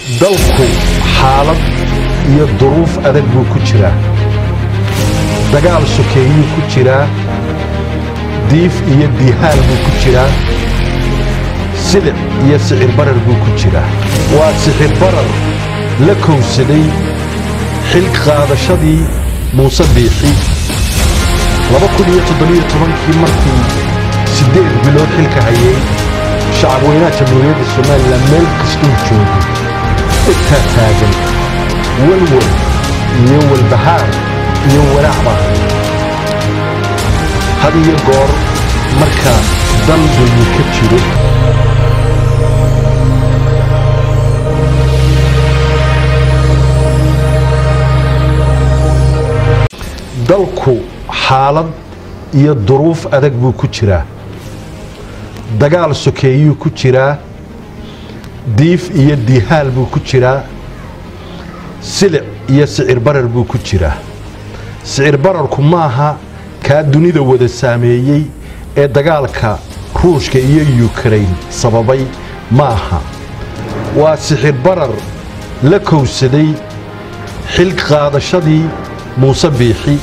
dalku xaalad iyo duruuf adag buu ku jiraa dagaal sokeeyuu ku jiraa diif iyo diihaal buu ku jiraa silic iyo sicir barar buu ku jiraa waa sicir barar la kowsaday xil qaadashadii muuse biixi kii markuu siddeed bilood xilka hayay shacabweynaha jamhuuriyadda somalilan meel kastuu joogo dhegtaa taagan walwal iyo walbahaar iyo walaac baa had iyo goor marka dal dulmi ka jiro dalku xaalad iyo duruuf adag buu ku jiraa dagaal sokeeyuu ku jiraa diif iyo diihaal buu ku jiraa silic iyo sicir barar buu ku jiraa sicir bararku maaha kaa dunida wada saameeyey ee dagaalka ruushka iyo yukrain sababay maaha waa sicir barar la kowsaday xil qaadashadii muuse biixi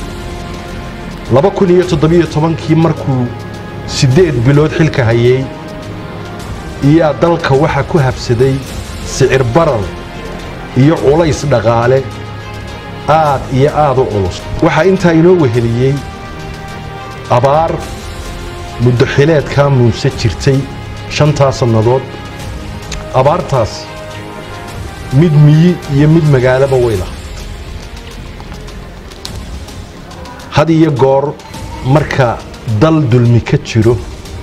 kii markuu siddeed bilood xilka hayay iyaa dalka waxaa ku habsaday sicir barar iyo culays dhaqaale aad iyo aad u culus waxaa intaa inoo weheliyey abaar muddo xileedkaa muuse jirtay shantaa sannadood abaartaas mid miyi iyo mid magaalaba weyla had iyo goor marka dal dulmi ka jiro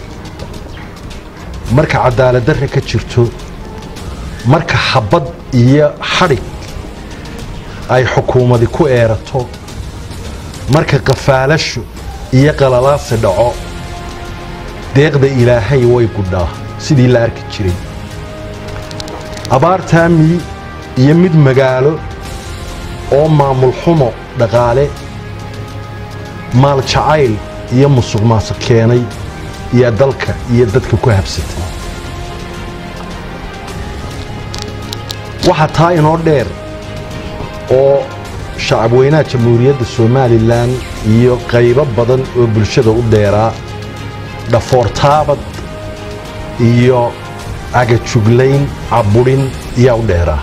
marka cadaaladdarre ka jirto marka xabbad iyo xadhig ay xukuumadi ku eerato marka qafaalasho iyo qalalaasi dhaco deeqda ilaahay way gudhaa sidii la arki jiray abaartaa miyi iyo mid magaalo oo maamul xumo dhaqaale maal jacayl iyo musuq maasuq keenay iyo dalka iyo dadka ku habsatay waxaa taa inoo dheer oo shacabweynaha jamhuuriyadda somalilan iyo qaybo badan oo bulshada u dheeraa dhafoortaabad iyo agajuglayn cabudhin iyaa u dheeraa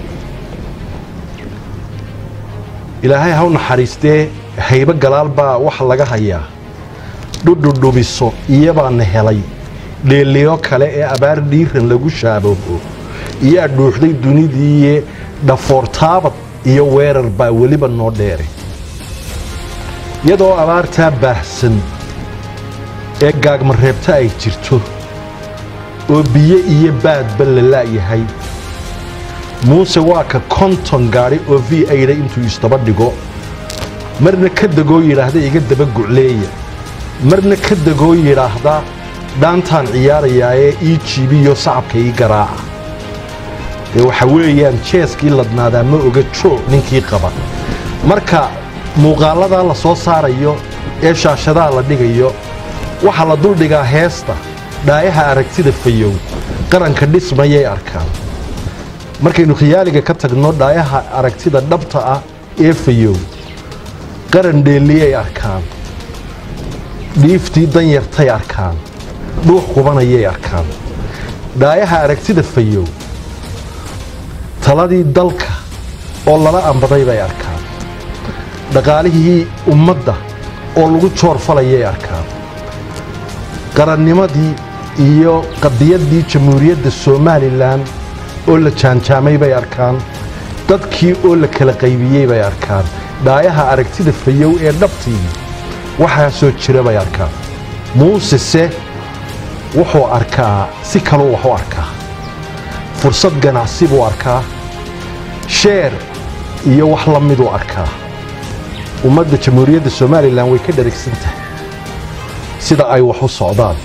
ilaahay haw naxariistee haybo galaal baa waxa laga hayaa dhudhudhubiso iyabaana helay dheeliyo kale ee abaar dhiiran lagu shaaboobo iyaa dhuuxday dunidiiye dhafoortaabad iyo weerar baa weliba noo dheeray iyadoo abaartaa baahsan ee gaagmareebta ay jirto oo biyo iyo baadba la la'yahay muuse waa ka konton gaadhi oo v aydha intuu isdaba dhigo marna ka degoo yidhaahda iga daba gucleeya marna ka degoo yidhaahda dhaantaan ciyaarayaa ee ii jiibiyo sacabka ii garaaca dee waxa weeyaan jeeskii ladnaadaa ma oga joo ninkii qaba marka muuqaalladaa la soo saarayo ee shaashadaa la dhigayo waxaa la duldhigaa heesta dhaayaha aragtida fayow qaranka dhismayay arkaan markaynu khiyaaliga ka tagno dhaayaha aragtida dhabta ah ee fayow qaran dheelliyay arkaan dhiiftii danyartay arkaan dhuux qubanayay arkaan dhaayaha aragtida fayow taladii dalka oo lala ambaday bay arkaan dhaqaalihii ummadda oo lagu joorfalayay arkaan qarannimadii iyo qadiyaddii jamhuuriyadda somalilan oo la jaanjaamay bay arkaan dadkii oo la kala qaybiyey bay arkaan dhaayaha aragtida fayow ee dhabtii waxaa soo jira bay arkaan muusese wuxuu arkaa si kaluu wax u arkaa fursad ganacsi buu arkaa sheer iyo wax la miduu arkaa ummadda jamhuuriyadda somalilan way ka dharagsan tahay sida ay wax u socdaan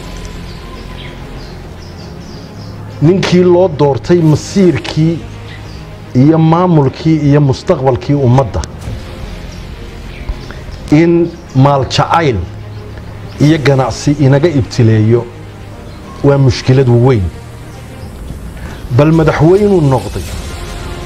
ninkii loo doortay masiirkii iyo maamulkii iyo mustaqbalkii ummadda in maal jacayl iyo ganacsi inaga ibtileeyo waa mushkilad weyn bal madaxweynuu noqday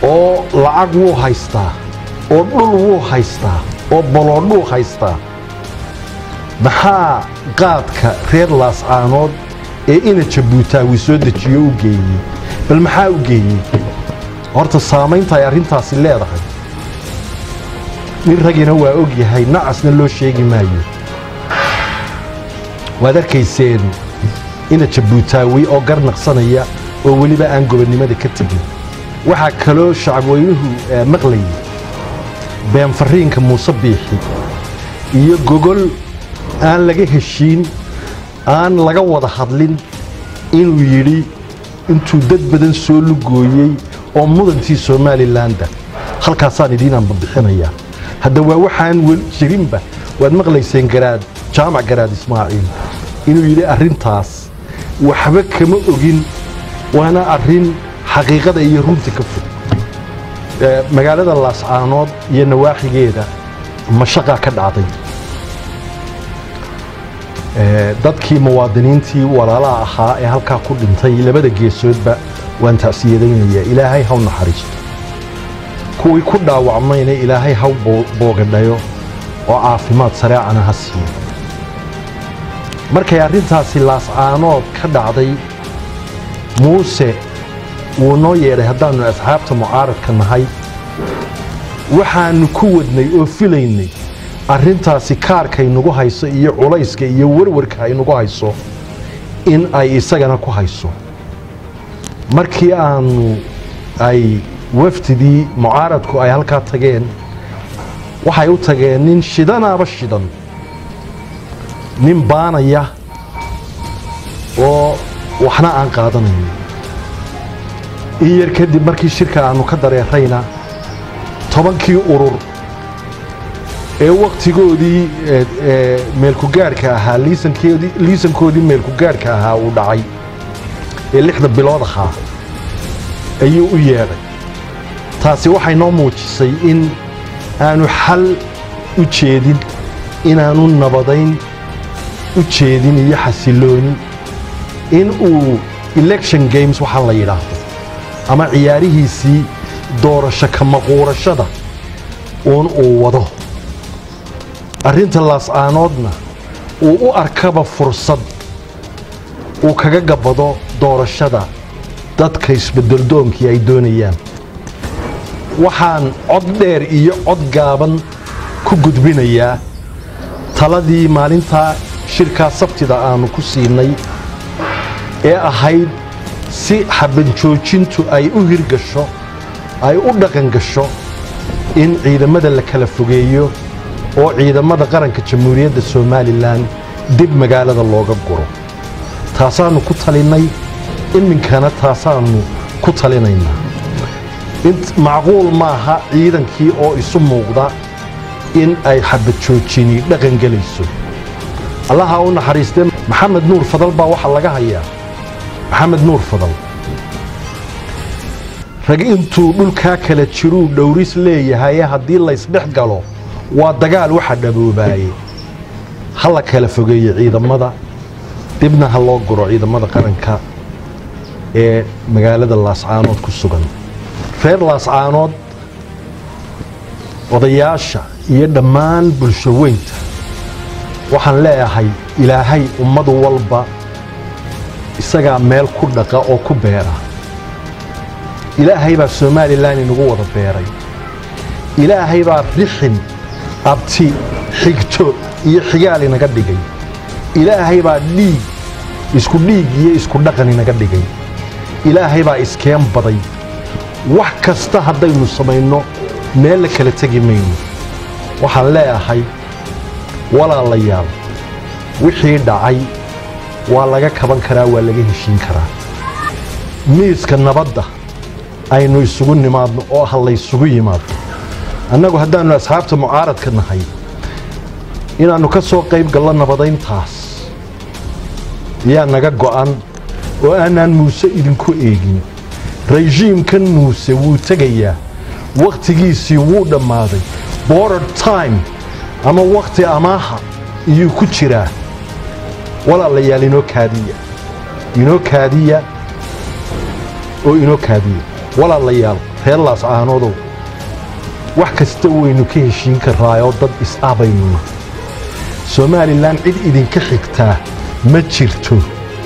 oo lacag wuu haystaa oo dhul wuu haystaa oo boloodhuu haystaa maxaa qaadka reer laascaanood ee ina jabuutaawi soo dejiyo u geeyey bal maxaa u geeyey horta saamaynta ay arrintaasi leedahay nin ragina waa og yahay nacasna loo sheegi maayo waad arkayseen ina jabuutaawi oo garnaqsanaya oo weliba aan gobonnimada ka tegin waxaa kaloo shacabweynuhu maqlayay beenfariinka muuse biixi iyo gogol aan laga heshiin aan laga wada hadlin inuu yidhi intuu dad badan soo lugooyey oo mudantii somalilandah halkaasaan idiinaan babixinayaa hadda waa waxaan jirinba waad maqlayseen garaad jaamac garaad ismaaciil inuu yidhi arrintaas waxba kama ogin waana arrin xaqiiqada iyo runta ka fog magaalada laascaanood iyo nawaaxigeeda mashaqaa ka dhacday dadkii muwaadiniintii walaalaha ahaa ee halkaa ku dhintay labada geesoodba waan tacsiyadaynayaa ilaahay haw naxariisto kuwii ku dhaawacmayna ilaahay haw boogadhayo oo caafimaad sareecana ha siiyo markay arrintaasi laascaanood ka dhacday muuse wuu noo yeedhay haddaannu asxaabta mucaaradka nahay waxaannu ku wadnay oo filaynay arrintaasi kaarkay nagu hayso iyo culayska iyo warwarka ay nagu hayso in ay isagana ku hayso markii aannu ay wafdidii mucaaradku ay halkaa tageen waxay u tageen nin shidanaaba shidan nin baanaya oo waxna aan qaadanayn in yar kadib markii shirka aannu ka dareerayna tobankii urur ee wakhtigoodii meelkugaadhka ahaa liisankoodii meelkugaadhka ahaa uu dhacay ee lixda bilood ahaa ayuu u yeedhay taasi waxay noo muujisay in aanu xal u jeedin inaanu nabadayn u jeedin iyo xasilooni in uu election games waxaa la yidhaahdo ama ciyaarihiisii doorasho ka maquurashada uun uu wado arrinta laascaanoodna uu u arkaba fursad uu kaga gabbado doorashada dadka isbeddeldoonkii ay doonayaan waxaan cod dheer iyo cod gaaban ku gudbinayaa taladii maalintaa shirkaa sabtida aannu ku siinay ee ahayd si xabanjoojintu ay u hirgasho ay u dhaqan gasho in ciidamada la kala fogeeyo oo ciidamada qaranka jamhuuriyadda somalilan dib magaalada looga guro taasaannu ku talinnay iminkana taasaannu ku talinaynaa macquul maaha ciidankii oo isu muuqda in ay xabadjoojini dhaqan gelayso allaha u naxariistee maxamed nuur fadal baa waxaa laga hayaa maxamed nuur fadal rag intuu dhulkaa kala jiruu dhowris leeyahaye haddii laysdhex galo waa dagaal waxa dhaboobaayey ha la kala fogeeye ciidamada dibna ha loo guro ciidamada qaranka ee magaalada laascaanood ku sugan reer laascaanood odayaasha iyo dhammaan bulsho weynta waxaan leeyahay ilaahay ummad walba isagaa meel ku dhaqa oo ku beera ilaahay baa somalilan inagu wada beeray ilaahay baa rixin abti xigto iyo xigaal inaga dhigay ilaahay baa dhiig isku dhiig iyo isku dhaqan inaga dhigay ilaahay baa iskeen baday wax kasta haddaynu samayno meel la kala tegi mayno waxaan leeyahay walaalayaal wixii dhacay waa laga kaban karaa waa laga heshiin karaa miiska nabadda aynu isugu nimaadno oo ha laysugu yimaado annagu haddaannu asxaabta mucaaradka nahay inaannu ka soo qayb gallo nabadayntaas yaa naga go'an oo aanaan muuse idinku eegin rejiimkan muuse wuu tegayaa wakhtigiisii wuu dhammaaday border time ama wakhti amaaha iyuu ku jiraa walaalayaal inoo kaadiya inoo kaadiya oo inoo kaadiya walaalayaal reer laascaanoodow wax kasta waynu ka heshiin karaayoo dad is-abaynuna somalilan cid idinka xigtaa ma jirto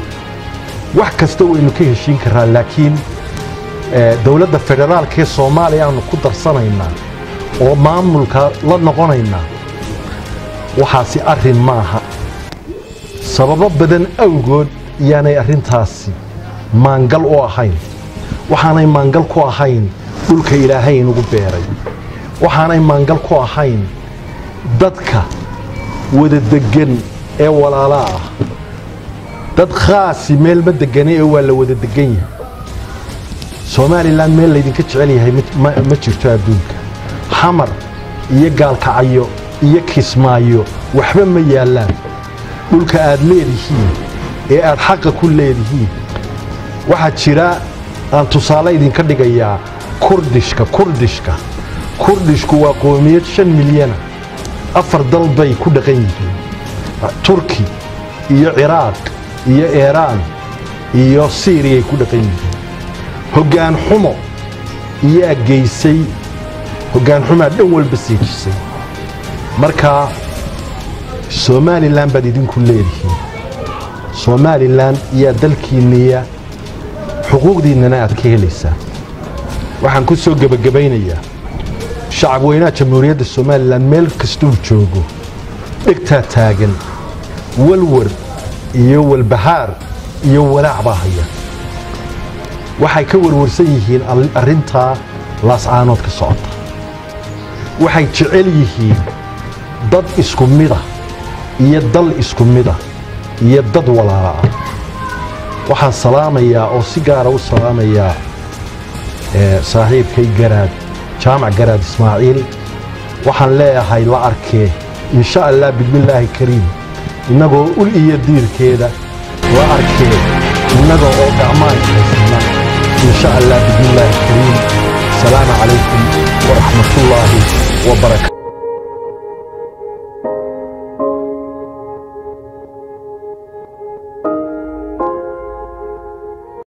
wax kasta waynu ka heshiin karaa laakiin dowladda federaalka ee soomaaliya aanu ku darsanaynaa oo maamulka la noqonaynaa waxaasi arrin maaha sababo badan awgood iyaanay arrintaasi maangal u ahayn waxaanay maangal ku ahayn dhulka ilaahay inugu beeray waxaanay maangal ku ahayn dadka wada deggan ee walaalaa ah dad khaasi meel ma degane ee waa la wada deggan yahay somalilan meel laydinka jecel yahay ma jirto adduunka xamar iyo gaalkacyo iyo kismaayo waxba ma yaallaan dhulka aad leedihiin ee aad xaqa ku leedihiin waxaa jira aan tusaale idinka dhigayaa kurdishka kurdishka kurdishku waa qoomiyad shan milyana afar dal bay ku dhaqan yihiin turki iyo ciraaq iyo iiraan iyo siiriyay ku dhaqan yihiin hoggaan xumo iyaa geysay hoggaan xumaa dhan walba siijisay markaa somalilan baad idinku leedihiin somalilan iyaa dalkiinniya xuquuqdiinnana aad ka helaysaa waxaan ku soo gebagabaynayaa shacab weynaha jamhuuriyadda somalilan meel kastuu joogo dhegtaa taagan walwar iyo walbahaar iyo walaac baa haya waxay ka warwarsan yihiin arrintaa laascaanood ka socota waxay jecel yihiin dad isku mida iyo dal isku mida iyo dad walaala ah waxaan salaamayaa oo si gaara u salaamayaa saaxiibkay garaad jaamac garaad ismaaciil waxaan leeyahay la arkee insha allah bismillaahi kariim innagoo ul iyo diirkeeda la arkee innaga oo gacmaan haysana insha allah bismillaahi kariim asalaamu calaykum waraxmatullaahi wabarakatu